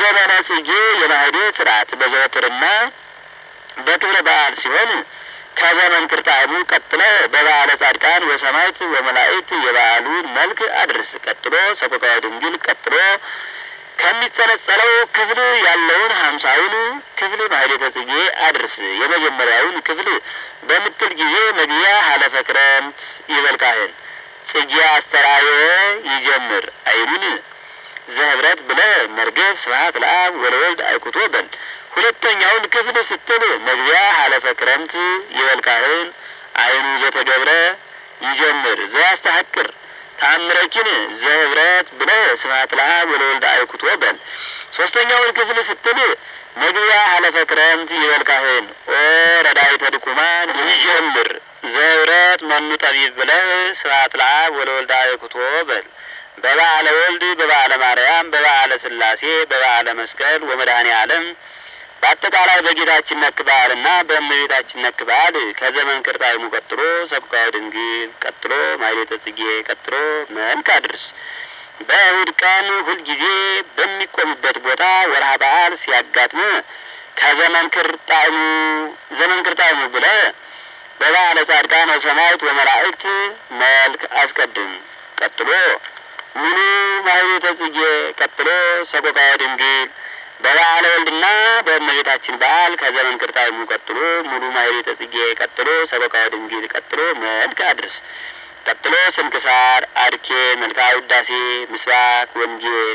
ዘመነ ጽጌ የማህሌት ስርዓት በዘወትርና በክብረ በዓል ሲሆን ከዘመን ክርጣሙ ቀጥለ በበዓለ ጻድቃን ወሰማዕት ወመላእክት የበዓሉን መልክ አድርስ። ቀጥሎ ሰቆቃወ ድንግል ቀጥሎ ከሚጸነጸለው ክፍል ያለውን ሀምሳውን ክፍል ማህሌተ ጽጌ አድርስ። የመጀመሪያውን ክፍል በምትል ጊዜ መግቢያ ሀለፈ ክረምት ይበል ካህን ጽጌ አስተራየ ይጀምር አይኑን ዘህብረት ብለ መርገብ ስብሐት ለአብ ወለወልድ አይኩቶ በል። ሁለተኛውን ክፍል ስትል መግቢያ ሀለፈ ክረምት ይበል ካህን አይኑ ዘተገብረ ይጀምር ዘያስተሐቅር ታምረኪን ዘህብረት ብለ ስብሐት ለአብ ወለወልድ አይኩቶ በል። ሶስተኛውን ክፍል ስትል መግቢያ ሀለፈ ክረምት ይበል ካህን ኦ ረዳይተ ድኩማን ይጀምር ዘህብረት መኑ ጠቢብ ብለህ ስብሐት ለአብ ወለወልድ አይኩቶ በል። በበዓለ ወልድ በበዓለ ማርያም በበዓለ ሥላሴ በበዓለ መስቀል ወመድኃኔ ዓለም በአጠቃላይ በጌታችን ነክ በዓልና በእመቤታችን ነክ በዓል ከዘመን ክርጣይሙ ቀጥሎ ሰብካወ ድንግል ቀጥሎ ማሕሌተ ጽጌ ቀጥሎ መልክ አድርስ። በእሁድ ቀን ሁልጊዜ በሚቆምበት ቦታ ወርሃ በዓል ሲያጋጥም ከዘመን ክርጣይሙ ዘመን ክርጣይሙ ብለህ በበዓለ ጻድቃን ወሰማዕት ወመላእክት መልክ አስቀድም። ቀጥሎ ሙሉ ማሕሌተ ጽጌ ቀጥሎ ሰቆቃወ ድንግል በበዓለ ወልድና በእመቤታችን በዓል ከዘመን ክርጣይሙ ቀጥሎ ሙሉ ማሕሌተ ጽጌ ቀጥሎ ሰቆቃወ ድንግል ቀጥሎ መልክ አድርስ። ቀጥሎ ስንክሳር፣ አርኬ፣ መልክአ ውዳሴ፣ ምስባክ፣ ወንጌል፣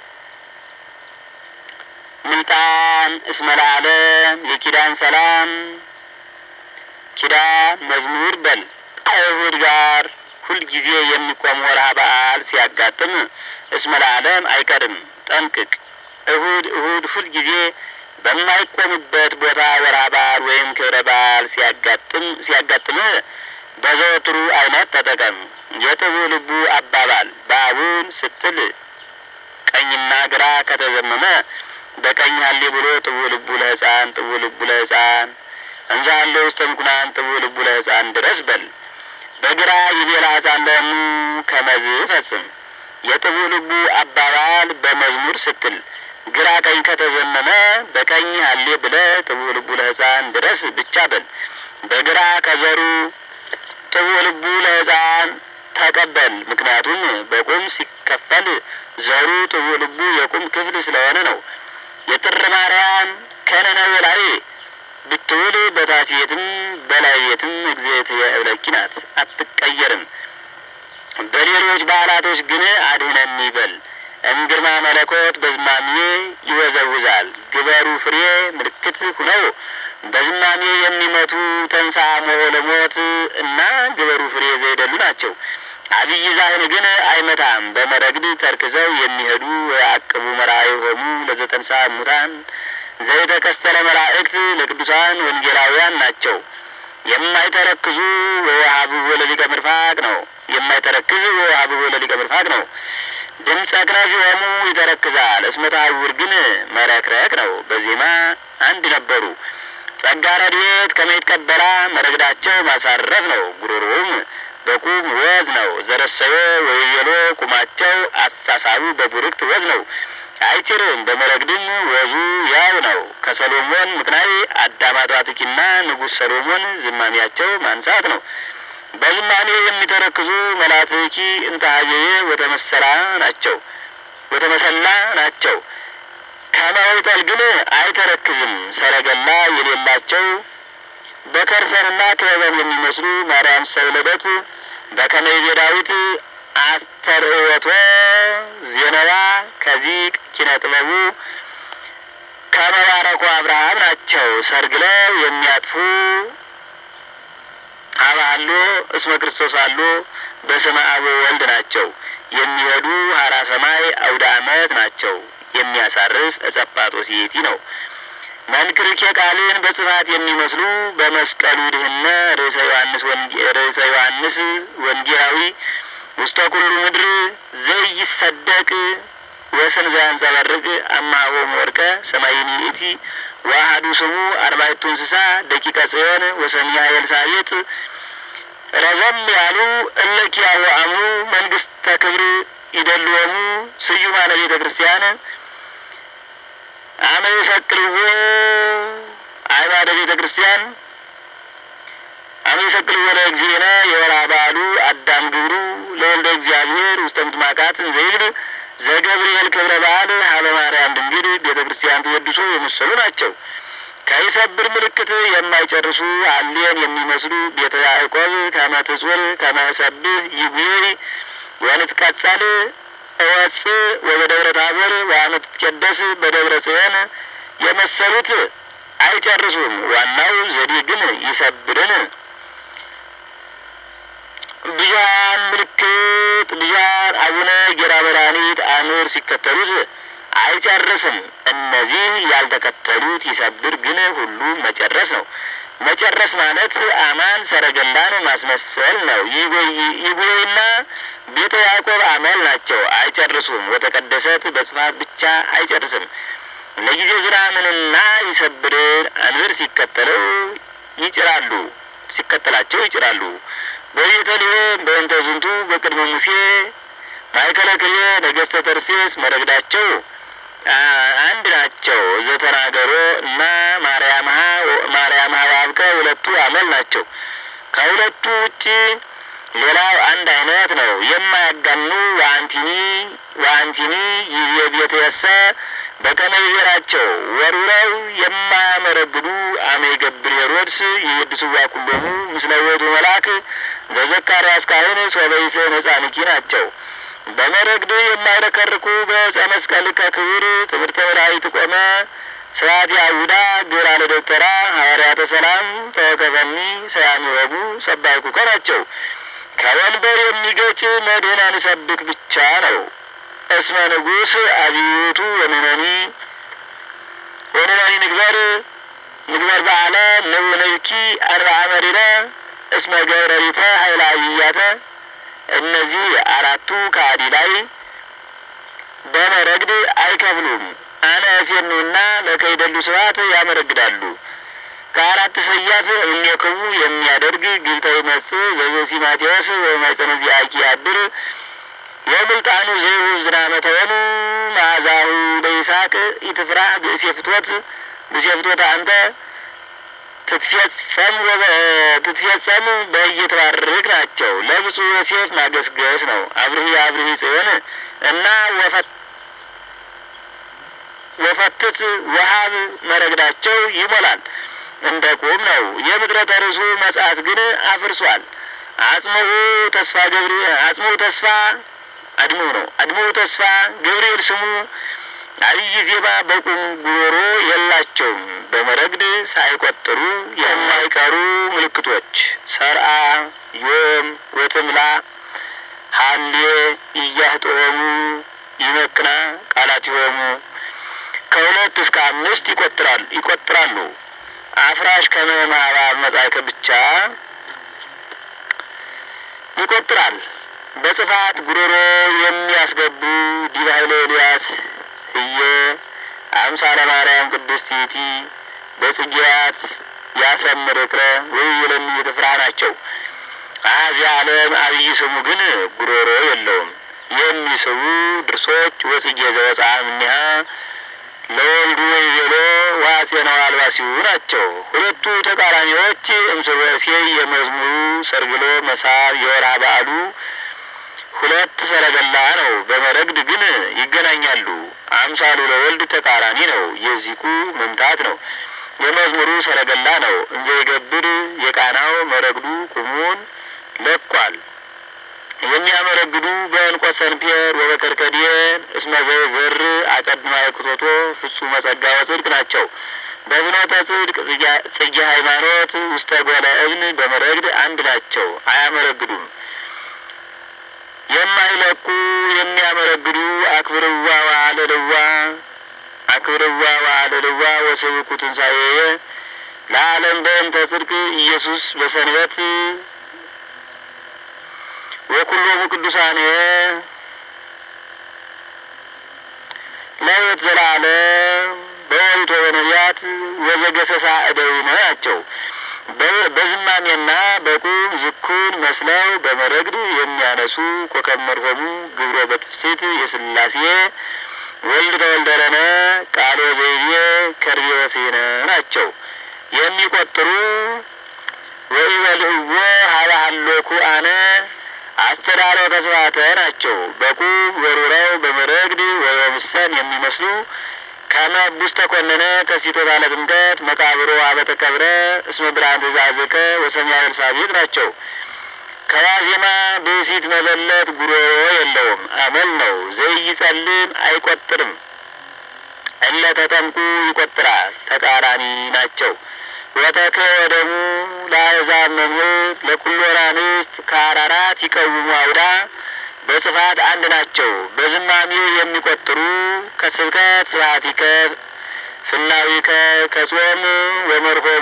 ምልጣን፣ እስመ ለዓለም፣ የኪዳን ሰላም፣ ኪዳን መዝሙር በል። አይሁድ ጋር ሁልጊዜ የሚቆም ወርሃ በዓል ሲያጋጥም እስመ ለዓለም አይቀርም ጠንቅቅ። እሁድ እሁድ ሁልጊዜ በማይቆምበት ቦታ ወርሃ በዓል ወይም ክብረ በዓል ሲያጋጥም ሲያጋጥምህ በዘወትሩ አይነት ተጠቀም። የጥቡ ልቡ አባባል በአቡን ስትል ቀኝና ግራ ከተዘመመ በቀኝ ሀሌ ብሎ ጥቡ ልቡ ለሕፃን ጥቡ ልቡ ለሕፃን እንዘ ሀሌ ውስተ ምኩናን ጥቡ ልቡ ለሕፃን ድረስ በል። በግራ ይቤላ ሕፃን ለሙ ከመዝ ፈጽም። የጥቡ ልቡ አባባል በመዝሙር ስትል ግራ ቀኝ ከተዘመመ በቀኝ ሀሌ ብለ ጥቡ ልቡ ለሕፃን ድረስ ብቻ በል። በግራ ከዘሩ ጥቡ ልቡ ለሕፃን ተቀበል። ምክንያቱም በቁም ሲከፈል ዘሩ ጥቡ ልቡ የቁም ክፍል ስለሆነ ነው። የጥር ማርያም ከነነዌ ላይ ብትውል በታች ቤትም በላይ ቤትም እግዝእትየ እብለኪ ናት፣ አትቀየርም። በሌሎች በዓላቶች ግን አድህነኒ በል። እምግርማ መለኮት በዝማሜ ይወዘውዛል። ግበሩ ፍሬ ምልክት ሁነው በዝማሜ የሚመቱ ተንሳ ሞሆ ለሞት እና ግበሩ ፍሬ ዘይደሉ ናቸው። አብይ ዛህን ግን አይመታም። በመረግድ ተርክዘው የሚሄዱ የአቅቡ መራዊ ሆሙ ለዘጠንሳ ሙታን ዘይተከስተለ መላእክት ለቅዱሳን ወንጌላውያን ናቸው። የማይተረክዙ ወሀብቦ ለሊቀ ምርፋቅ ነው። የማይተረክዝ ወሀብቦ ለሊቀ ምርፋቅ ነው። ድምፀ ክነፍ ሆሙ ይተረክዛል። እስመ ተሐውር ግን መረክረክ ነው። በዜማ አንድ ነበሩ። ጸጋ ረድኤት ከመይትቀበላ መረግዳቸው ማሳረፍ ነው። ጉሮሮውም በቁም ወዝ ነው። ዘረሰዮ ወየሎ ቁማቸው አሳሳቡ በቡርክት ወዝ ነው። አይችርም በመረግድም ወዙ ያው ነው። ከሰሎሞን ምክናይ አዳማጧትኪና ንጉሥ ሰሎሞን ዝማሚያቸው ማንሳት ነው። በዝማሜ የሚተረክዙ መላትኪ እንታሀየየ ወተመሰላ ናቸው ወተመሰላ ናቸው። ከመውጠል ግን አይተረክዝም። ሰረገላ የሌላቸው በከርሰንና ክበበን የሚመስሉ ማርያም ሰውለደት በከመይቤ ዳዊት አስተርእዮቶ ዜናዋ ከዚቅ ኪነ ጥበቡ ከመባረኩ አብርሃም ናቸው። ሰርግለው የሚያጥፉ አባሎ እስመ ክርስቶስ አሎ በስመ አብ ወልድ ናቸው። የሚሄዱ ሀራ ሰማይ አውደ ዓመት ናቸው። የሚያሳርፍ እጸጳጦስ ይእቲ ነው። መንክርኬ ቃልን በጽፋት የሚመስሉ በመስቀሉ ድህነ ርዕሰ ዮሐንስ ርዕሰ ዮሐንስ ወንጌላዊ ውስተ ኩሉ ምድር ዘይሰደቅ ወስን ዘያንጸባርቅ አማሆም ወርቀ ሰማይኒ ይእቲ ዋሃዱ ስሙ አርባዕቱ እንስሳ ደቂቀ ጽዮን ወሰሚያ ኤልሳቤጥ ረዘም ያሉ እለኪያሁ አምኑ መንግስተ ክብር ይደልወሙ ስዩማነ ቤተ ክርስቲያን አመ ይሰቅልዎ አዕማደ ቤተ ክርስቲያን አመ ይሰቅልዎ ለእግዚእነ የወርኃ በዓሉ አዳም ግብሩ ለወልደ እግዚአብሔር ውስተ ምጥማቃት እንዘይብል ዘገብርኤል ክብረ በዓል ሀበ ማርያም ድንግል ቤተ ክርስቲያን ተወድሶ የመሰሉ ናቸው። ከይሰብር ምልክት የማይጨርሱ አሌን የሚመስሉ ቤተ ያዕቆብ ከመትጹር ከመሰብህ ይጉይ ወንትቀጸል እወፅ ወበደብረ ታቦር ወአመትትቄደስ በደብረ ጽዮን የመሰሉት አይጨርሱም። ዋናው ዘዴ ግን ይሰብርን ብዙሀን ምልክት ብዙሀን አቡነ ጌራ መድኃኒት አኑር ሲከተሉት አይጨርስም። እነዚህ ያልተከተሉት ይሰብር ግን ሁሉ መጨረስ ነው። መጨረስ ማለት አማን ሰረገላን ማስመሰል ነው። ይጎይና ቤተ ያዕቆብ አመል ናቸው። አይጨርሱም። ወተቀደሰት በጽፋት ብቻ አይጨርስም። ለጊዜ ዝናምንና ይሰብርን አንብር ሲከተለው ይጭራሉ ሲከተላቸው ይጭራሉ። በቤተልሔም በእንተ ዝንቱ በቅድመ ሙሴ ማእከለ ክልኤ ነገሥተ ተርሴስ መረግዳቸው አንድ ናቸው። ዘተናገሮ እና ማርያምሀ ማርያምሀ ዋብከ ሁለቱ አመል ናቸው። ከሁለቱ ውጪ ሌላው አንድ አይነት ነው። የማያጋኑ ወአንቲኒ ወአንቲኒ ይቤ ቤትየሰ በከመ ይቤራቸው ወሩረው የማያመረግዱ አመ ይገብር ሄሮድስ የየድስዋ ኩሎሙ ምስለ ውእቱ መልአክ ዘዘካርያስ ካህን ሶበይሰ ነጻንኪ ናቸው። በመረግድ የማይረከርኩ በዕፀ መስቀል ከክቡር ትምህርተ ወላዲት ቆመ ስርዓት ያሁዳ ግብራ ለደብተራ ሐዋርያተ ሰላም ተወከፈኒ ሰያሚ ወጉ ሰባይኩከ ናቸው። ከወንበር የሚገጭ መድህን አንሰብክ ብቻ ነው። እስመ ንጉሥ አብዩቱ ወንነኒ ወንነኒ ንግበር ንግበር በዓለ ንብኪ አርብዓ መሪረ እስመ ገብረሪተ ኃይለ አብያተ እነዚህ አራቱ ከአዲ ላይ በመረግድ አይከፍሉም። አነ እፌኑና ለከይደሉ ስብሐት ያመረግዳሉ። ከአራት ሰያፍ እሚክቡ የሚያደርግ ግብተ ይመጽእ ዘዘሲ ማቴዎስ ወማይጸነ ዚአኪ ያድር የምልጣኑ ዘይሁ ዝናመ ተወኑ መዓዛሁ ለይስሐቅ ኢትፍራ ብእሴ ፍትወት ብእሴ ፍትወት አንተ ትትፈጸም ትትፈጸም በእየተባረክ ናቸው። ለብፁዕ ዮሴፍ ማገስገስ ነው። አብርሂ አብርሂ ጽዮን እና ወፈትት ወሀብ መረግዳቸው ይሞላል እንደ ቁም ነው። የምድረተ ርሱ መጽሐት ግን አፍርሷል። አጽምዑ ተስፋ ገብሪ አጽምዑ ተስፋ አድሙ ነው። አድሙ ተስፋ ገብርኤል ስሙ አብይ ዜማ በቁም ጉሮሮ የላቸውም። በመረግድ ሳይቆጥሩ የማይቀሩ ምልክቶች ሰርአ ዮም ወትምላ ሀሌ እያህጦሙ ይመክና ቃላት ይሆሙ ከሁለት እስከ አምስት ይቆጥራሉ ይቆጥራሉ። አፍራሽ ከመማባ መጻይከ ብቻ ይቆጥራል። በጽፋት ጉሮሮ የሚያስገቡ ዲበ ኃይለ ኤልያስ እየ አምሳለ ማርያም ቅድስት ይእቲ በጽጌያት ያሰምር እክረ ወይ የለሚ ትፍራ ናቸው። አዚህ ዓለም አብይ ስሙ ግን ጉሮሮ የለውም። የሚስቡ ድርሶች ወጽጌ ዘወፅአ እምኔሃ ለወልዱ ወይቤሎ ዋሴነው አልባሲሁ ናቸው። ሁለቱ ተቃራኒዎች እምስርወሴ የመዝሙሩ ሰርግሎ መሳብ የወርሃ በዓሉ ሁለት ሰረገላ ነው። በመረግድ ግን ይገናኛሉ። አምሳሉ ለወልድ ተቃራኒ ነው። የዚቁ መምታት ነው። የመዝሙሩ ሰረገላ ነው። እንዘ ይገብር የቃናው መረግዱ ቁሙን ለቋል። የሚያመረግዱ በእንቆ ሰንፔር ወበከርከዲየን እስመ ዘር አቀድማ የክቶቶ ፍጹመ ጸጋ ወጽድቅ ናቸው። በፍኖተ ጽድቅ ጽጌ ሃይማኖት ውስተ ጎለ እብን በመረግድ አንድ ናቸው። አያመረግዱም። የማይለቁ የሚያመረግዱ አክብርዋ ዋለልዋ አክብርዋ ዋለልዋ ወስብኩ ትንሣኤየ ለዓለም በእንተ ጽድቅ ኢየሱስ በሰንበት ወኩሎሙ ቅዱሳኔ ለሕይወት ዘላለም በወሪት ወበነቢያት ወዘገሰሳ እደዊነ ናቸው። በዝማሜና በቁም ዝኩን መስለው በመረግድ የሚያነሱ ኮከብ መርሆሙ ግብሮ በትፍስት የስላሴ ወልድ ተወልደረነ ቃሎ ዘይቤ ከርቤ ወስነ ናቸው። የሚቆጥሩ ወኢበልዕዎ ሀበ ሀሎኩ አነ አስተዳረው ተስፋተ ናቸው። በቁብ ወሩረው በመረግድ ወየምሰን የሚመስሉ ከመቡስ ተኮነነ ከሲቶ ባለ ጥምቀት መቃብሮ አበተከብረ እስመ ብርሃን ትእዛዝከ ወሰሚያ ኤልሳቤጥ ናቸው። ከዋዜማ ብእሲት መበለት ጉሮሮ የለውም፣ አመል ነው። ዘይጸልም አይቆጥርም። እለ ተጠምቁ ይቆጥራል፣ ተቃራኒ ናቸው። ወተከ ወደሙ ለአሕዛብ መምህር ለኩሎ ራንስት ከአራራት ይቀውሙ አውዳ በጽፋት አንድ ናቸው። በዝማሜ የሚቆጥሩ ከስብከት ስብሐቲከ ፍናዊከ ከጾም ወመርሆሙ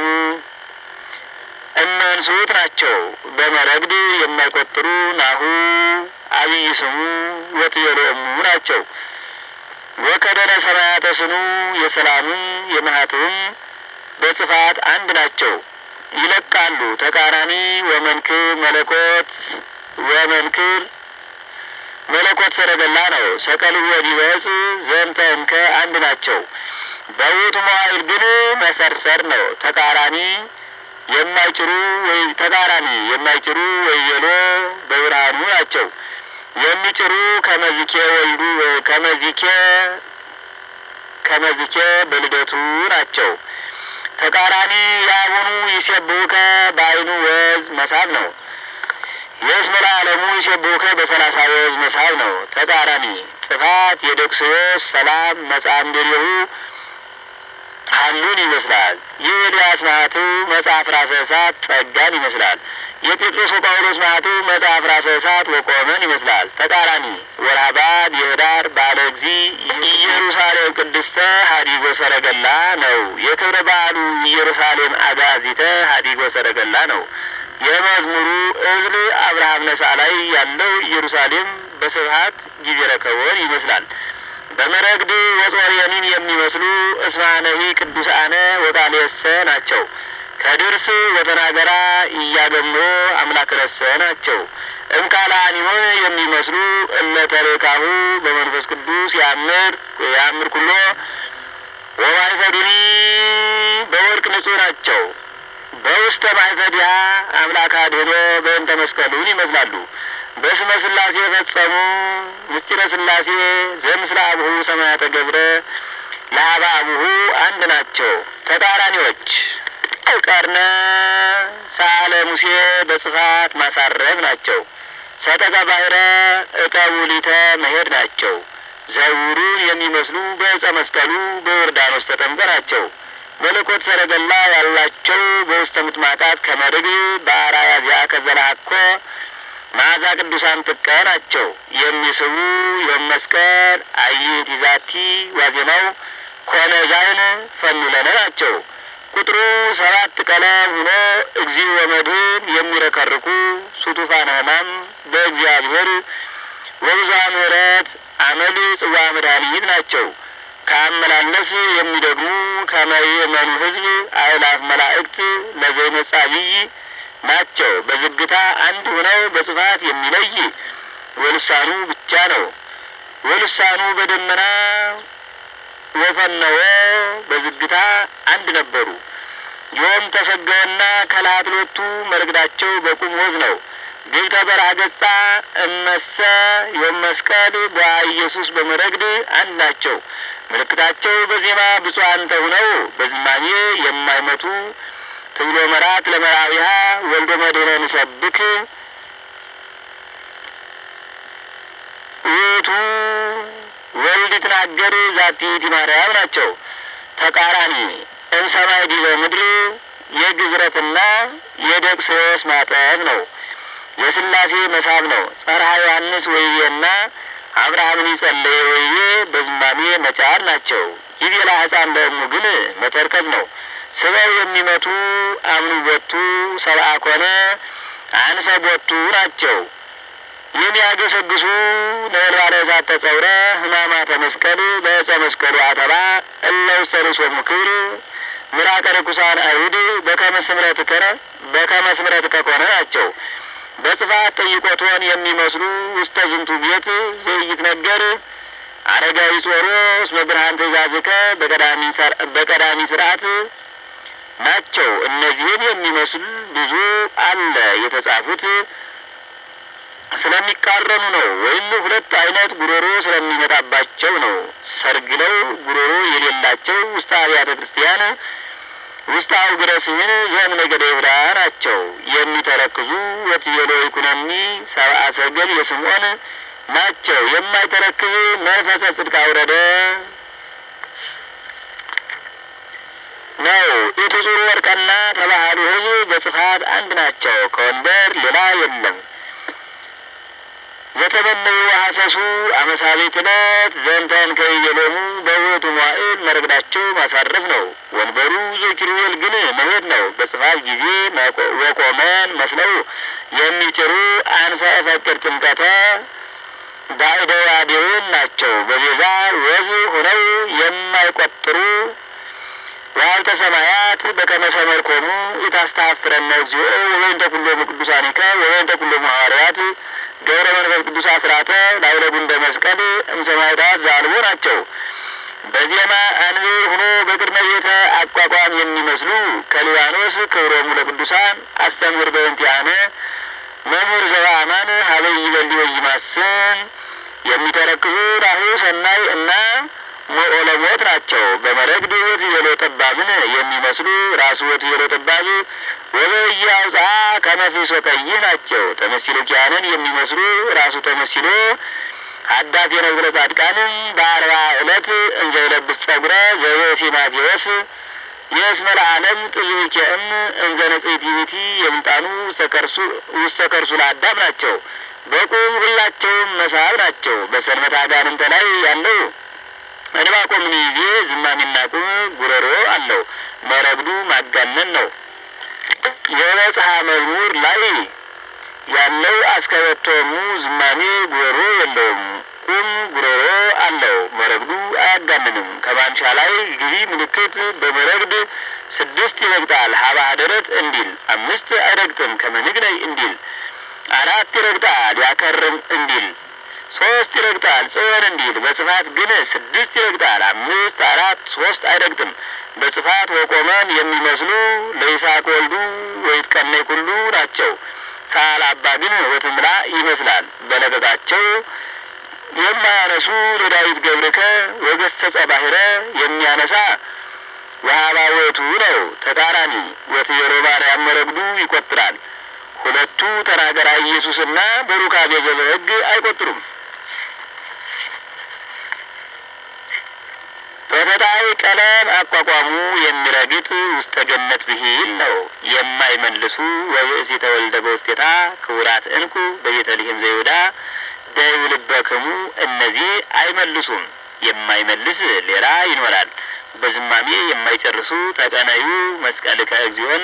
እመንሱት ናቸው። በመረግድ የማይቆጥሩ ናሁ አብይ ስሙ ወትየሎሙ ናቸው። ወከደረ ሰማያተ ስኑ የሰላሙም የመሀትም በጽፋት አንድ ናቸው። ይለቃሉ ተቃራኒ ወመንክር መለኮት ወመንክር መለኮት ሰረገላ ነው። ሰቀሉ ወዲበጽ ዘንተ እንከ አንድ ናቸው። በውእቱ መዋዕል ግን መሰርሰር ነው። ተቃራኒ የማይጭሩ ወይ ተቃራኒ የማይጭሩ ወይቤሎ በብርሃኑ ናቸው። የሚጭሩ ከመዚኬ ወልዱ ከመዚኬ ከመዚኬ በልደቱ ናቸው። ተቃራኒ የአቡኑ ይሴብሁከ በአይኑ ወዝ መሳብ ነው። የእስመ ለዓለሙ ይሴብሁከ በሰላሳ ወዝ መሳብ ነው። ተቃራኒ ጽፋት የደክስዮስ ሰላም መጻምድሪሁ ሀሉን ይመስላል። ይህ ኤልያስ ማህቱ መጽሐፍ ራሰ እሳት ጸጋን ይመስላል። የጴጥሮስ ወጳውሎስ ማህቱ መጽሐፍ ራሰ እሳት ወቆመን ይመስላል። ተቃራኒ ወራባድ የህዳር ባለ እግዚ ኢየሩሳሌም ቅድስተ ሀዲጎ ሰረገላ ነው። የክብረ በዓሉ ኢየሩሳሌም አጋዚተ ሀዲጎ ሰረገላ ነው። የመዝሙሩ እዝል አብርሃም ነሳ ላይ ያለው ኢየሩሳሌም በስብሀት ጊዜ ረከቦን ይመስላል። በመረግድ ወጾርየኒን የሚመስሉ እስማነዊ ቅዱሳነ ወቃሌሰ ናቸው። ከድርስ ወተናገራ እያገምሮ አምላክ ረሰ ናቸው። እምካላኒሆን የሚመስሉ እለተሬካሁ በመንፈስ ቅዱስ ያምር ያምር ኩሎ ወማይፈዱኒ በወርቅ ንጹሕ ናቸው። በውስተ ማይፈዲያ አምላክ አድህኖ በእንተ መስቀሉን ይመስላሉ። በስመ ስላሴ ፈጸሙ ምስጢረ ስላሴ ዘምስለ አብሁ ሰማያተ ገብረ ለሀባ አቡሁ አንድ ናቸው። ተቃራኒዎች ቀርነ ሳለ ሙሴ በጽፋት ማሳረፍ ናቸው። ሰጠቀ ባህረ እቀቡሊተ መሄድ ናቸው። ዘውሩን የሚመስሉ በእጸ መስቀሉ በዮርዳኖስ ተጠምቀ ናቸው። መለኮት ሰረገላ ያላቸው በውስተ ምጥማቃት ከመርግ በአራያ ዚያ ከዘላኮ መዓዛ ቅዱሳን ጥቀ ናቸው። የሚስቡ የመስቀል አይት ይዛቲ ዋዜማው ኮነ ዛይን ፈኑለነ ናቸው። ቁጥሩ ሰባት ቀለም ሆኖ እግዚእ ወመድህን የሚረከርኩ ሱቱፋን ሕማም በእግዚአብሔር ወብዙኃ ምሕረት አመል ጽዋ መድኃኒት ናቸው። ከአመላለስ የሚደግሙ ከመየመኑ ሕዝብ አእላፍ መላእክት ለዘይነጻ ብይ ናቸው። በዝግታ አንድ ሆነው በጽፋት የሚለይ ወልሳኑ ብቻ ነው። ወልሳኑ በደመና ወፈነወ በዝግታ አንድ ነበሩ። ዮም ተሰገወና ከላትሎቱ መርግዳቸው በቁም ወዝ ነው። ግብተ በረሃ ገጻ እመሰ ዮም መስቀል በአ ኢየሱስ በመረግድ አንድ ናቸው። ምልክታቸው በዜማ ብፁዓን ተሁነው በዝማሜ የማይመቱ ትብሎ መራት ለመራዊሃ ወልዶ መድኅነ ንሰብክ ውእቱ ወልድ ትናገር ዛቲቲ ማርያም ናቸው። ተቃራኒ እምሰማይ ዲበ ምድር የግዝረትና የደቅስዮስ ማጠፍ ነው። የስላሴ መሳብ ነው። ጸርሃ ዮሐንስ ወይቤና አብርሃምን ይጸለየ ወይቤ በዝማሜ መጫር ናቸው። ይቤላ ሕፃን ለእሙ ግን መተርከዝ ነው። ስበው የሚመቱ አምኑ ቦቱ ሰብአ ኮነ አንሰ ቦቱ ናቸው። የሚያገሰግሱ ነበልባለ እሳት ተጸውረ ሕማማተ መስቀል በዕፀ መስቀሉ አተባ እለ ውስተ ርእሶሙ ክብር ምራቀ ርኩሳን አይሁድ በከመ ስምረትከ በከመ ስምረትከ ኮነ ናቸው። በጽፋት ጠይቆቶን የሚመስሉ ውስተ ዝንቱ ቤት ዘይት ነገር አረጋዊ ጾሮስ በብርሃን ትእዛዝከ በቀዳሚ ስርዓት ናቸው። እነዚህን የሚመስል ብዙ አለ የተጻፉት ስለሚቃረኑ ነው። ወይም ሁለት አይነት ጉሮሮ ስለሚመጣባቸው ነው። ሰርግለው ጉሮሮ የሌላቸው ውስጥ አብያተ ክርስቲያን ውስጥ አውግረ ስምን ዘም ነገደ ይሁዳ ናቸው። የሚተረክዙ ወትቤሎ ይኩነኒ ሰብአ ሰገል የስምዖን ናቸው። የማይተረክዝ መንፈሰ ጽድቅ አውረደ ነው። ኢትዙር ወርቀና ተባህሉ ሕዝብ በጽፋት አንድ ናቸው። ከወንበር ሌላ የለም። ዘተመነዩ ሀሰሱ አመሳቤት ዕለት ዘንተን ከይየሎሙ በውእቱ መዋዕል መረግዳቸው ማሳረፍ ነው። ወንበሩ ዘኪሩቤል ግን መሄድ ነው። በጽፋት ጊዜ ወቆመን መስለው የሚጭሩ አንሰ እፈቅድ ጥምቀተ ባዕደዋዴውን ናቸው። በቤዛ ወዝ ሆነው የማይቆጥሩ ዋልተ ሰማያት በከመ ሰመርኮሙ ኢታስተሐፍረነ እግዚኦ ወበእንተ ኩሎሙ ቅዱሳኒከ ወበእንተ ኩሎሙ ሐዋርያት ገብረ መንፈስ ቅዱስ አስራተ ላዕለ ጉንደ መስቀል እምሰማዕታት ዘአልቦ ናቸው። በዜማ አንብር ሆኖ በቅድመ ቤተ አቋቋም የሚመስሉ ከሊባኖስ ክብሮሙ ለቅዱሳን አስተምህር በእንቲአነ መምህር ዘበአማን ሀበይ ይበሊ ወይማስን የሚተረክዙ ራሁ ሰናይ እና ሞኦለሞት ናቸው። በመረግድ ወትቤሎ ጠባብን የሚመስሉ ራሱ ወትቤሎ ጠባብ ወበየ አውፅአ ከመፊሶ ቀይህ ናቸው። ተመሲሎ ኪያንን የሚመስሉ ራሱ ተመሲሎ ሀዳት የነዝረ ጻድቃንም በአርባ ዕለት እንዘ ይለብስ ጸጉረ ዘበሲ ማቴዎስ የእስመ ለዓለም ጥዩኬእም እንዘ ንጽሕት ይእቲ የምጣኑ ውስተ ከርሱ ለአዳም ናቸው። በቁም ሁላቸውም መሳብ ናቸው። በሰንበት አጋንንተ ላይ ያለው እንባቆም ጊዜ ዝማሚና ቁም ጉረሮ አለው። መረግዱ ማጋነን ነው። የመጽሐ መዝሙር ላይ ያለው አስከበቶሙ ዝማሜ ጉሮሮ የለውም። ቁም ጉሮሮ አለው። መረግዱ አያጋንንም። ከማንሻ ላይ ግቢ ምልክት በመረግድ ስድስት ይረግጣል። ሀባ ደረት እንዲል አምስት አይረግጥም። ከመንግነይ እንዲል አራት ይረግጣል። ያከርም እንዲል ሶስት ይረግጣል። ጽዮን እንዲል በጽፋት ግን ስድስት ይረግጣል። አምስት አራት ሶስት አይረግጥም። በጽፋት ወቆመን የሚመስሉ ለይስሐቅ ወልዱ ወይትቀነይ ኩሉ ናቸው። ሳል አባ ግን ወትምላ ይመስላል። በለቀቃቸው የማያነሱ ለዳዊት ገብርከ ወገሰጸ ባሕረ የሚያነሳ ወሀባ ወቱ ነው። ተቃራኒ ወትቤሎ ማርያም መረግዱ ይቆጥራል። ሁለቱ ተናገራ ኢየሱስና በሩካቤ ዘበሕግ አይቆጥሩም። በተጣይ ቀለም አቋቋሙ የሚረግጥ ውስተ ገነት ብሂል ነው። የማይመልሱ ወብእሲ ተወልደ በውስቴታ ክቡራት እንኩ በቤተልሔም ዘይሁዳ ደዩ ልበክሙ እነዚህ አይመልሱም። የማይመልስ ሌላ ይኖራል። በዝማሜ የማይጨርሱ ተቀነዩ መስቀልከ እግዚኦን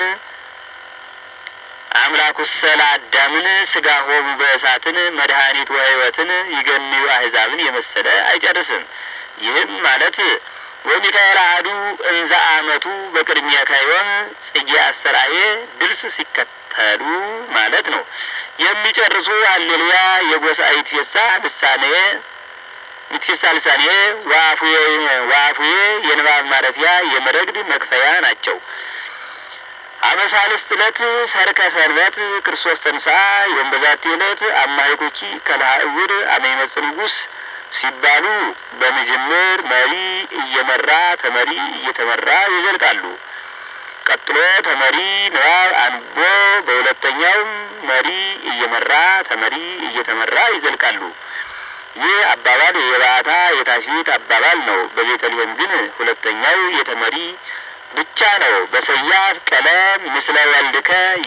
አምላኩሰ ለአዳምን ስጋ ሆሙ በእሳትን መድኃኒት ወሕይወትን ይገንዩ አሕዛብን የመሰለ አይጨርስም። ይህም ማለት ወሚካኤል አሐዱ እንዘ አመቱ በቅድሚያ ካይሆን ጽጌ አሰራዬ ድርስ ሲከተሉ ማለት ነው። የሚጨርሱ ሀሌሉያ የጎሳይት ፌሳ ልሳኔ ሚትፌሳ ልሳኔ ዋፉዬ ዋፉዬ የንባብ ማረፊያ የመረግድ መክፈያ ናቸው። አመሳልስት ዕለት ሰርከ ሰንበት ክርስቶስ ተንሥአ ወይም በዛቲ ዕለት አማይኩኪ ከልሃ እውር አመይመጽ ንጉሥ ሲባሉ በመጀመር መሪ እየመራ ተመሪ እየተመራ ይዘልቃሉ። ቀጥሎ ተመሪ ንባብ አንቦ በሁለተኛውም መሪ እየመራ ተመሪ እየተመራ ይዘልቃሉ። ይህ አባባል የባዕታ የታሽት አባባል ነው። በቤተልሔም ግን ሁለተኛው የተመሪ ብቻ ነው። በሰያፍ ቀለም ምስለ ወልድከ